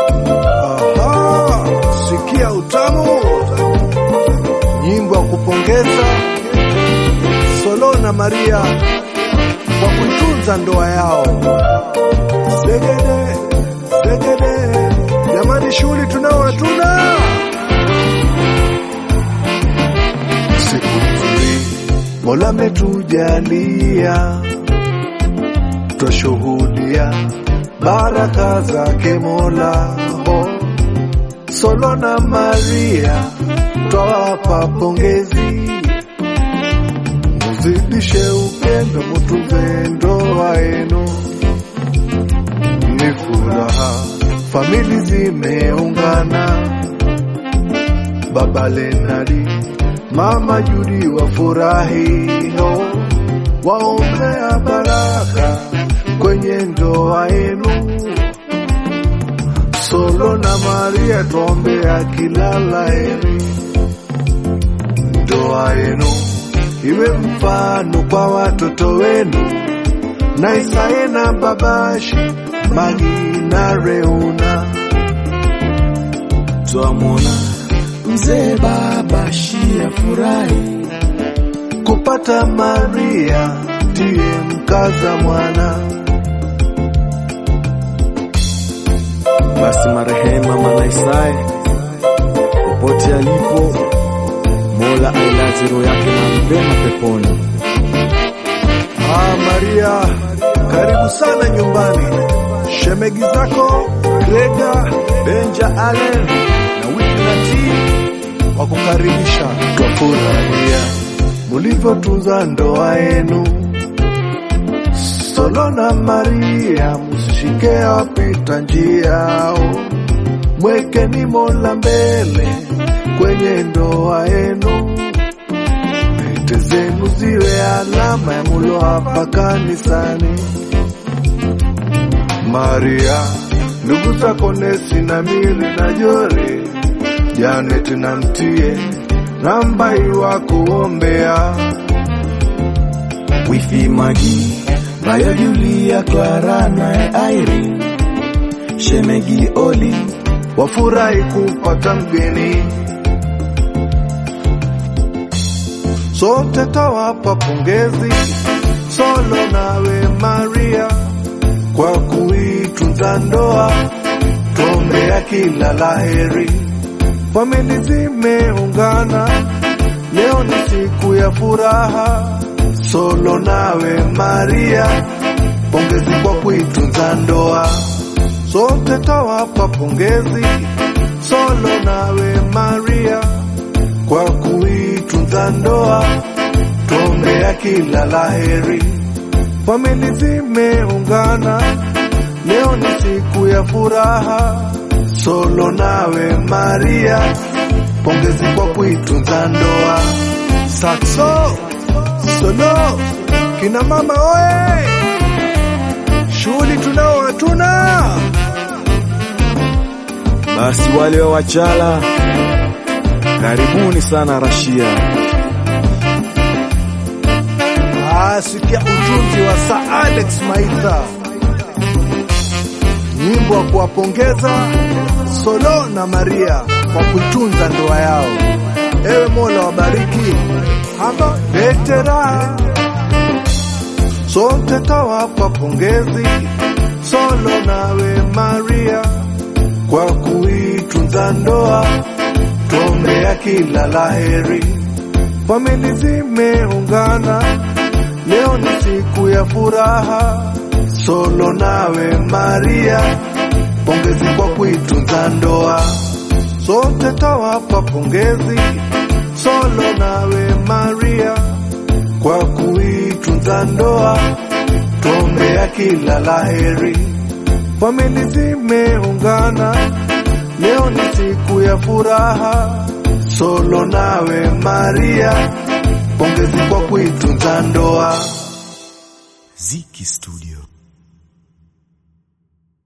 Aha, sikia utamu, nyimbo ya kupongeza Solo na Maria kwa kuitunza ndoa yao. Segede, segede, jamani, shughuli tunao hatuna. Siku nzuri Mola ametujalia, twashuhudia baraka zake Mola. Oh, Solo na Maria twawapa pongezi, muzidishe upendo, mutunze ndoa yenu, ni furaha, famili zimeungana, baba Lenadi, mama Judi wafurahi, oh, waombea baraka kwenye ndoa yenu. Solo na Maria tuombea kila laheri, ndoa yenu iwe mfano kwa watoto wenu, na Isae na Babashi, Magi na Reuna. twamwona mzee baba shia furahi kupata Maria ndiye mkaza mwana. basi marehema Manaisae popote alipo, Mola ailaze roho yake mahali pema peponi. Ah, Maria, karibu sana nyumbani. Shemegi zako Grega, Benja, Allen na Witnati wakukaribisha. Twafurahia mulivyotunza ndoa yenu. Solo na Maria, msishike wapita njiao, mwekeni Mola mbele kwenye ndoa yenu pete zenu ziwe alama ya mulo hapa kanisani. Maria, ndugu zako Nesi na Miri na Jori, Janet na Mtie, namba iwa kuombea. Wifi Magi, Maya Julia, Clara na Irene, Shemegi Oli, wafurahi kupata mgeni. Sote tawapa pongezi, Solo nawe Maria, kwa kuitunza ndoa, tuombea kila laheri. Famili zimeungana, leo ni siku ya furaha. Solo nawe Maria, pongezi kwa kuitunza ndoa sote tawapa pongezi Solo nawe Maria kwa kuitunza ndoa, tuombea kila laheri. Famili zimeungana, leo ni siku ya furaha. Solo nawe Maria, pongezi kwa kuitunza ndoa. Saxo Solo, kina mama oye, shughuli tunao hatuna. basi wale wa Wachala, karibuni sana Rashia. Ah, sikia utunzi wa Sir Alex Maitha, nyimbo wa kuwapongeza Solo na Maria kwa kuitunza ndoa yao. Ewe Mola wabariki hapa lete raha, sote tawapa pongezi Solo nawe Maria kwa kuitunza ndoa, tuombea kila laheri. Famili zimeungana, leo ni siku ya furaha. Solo nawe Maria, pongezi kwa kuitunza ndoa, sote tawapa pongezi. Solo nawe Maria, kwa kuitunza ndoa, tuombea kila laheri. Famili zimeungana, leo ni siku ya furaha. Solo nawe Maria, pongezi kwa kuitunza ndoa. Ziki Studio.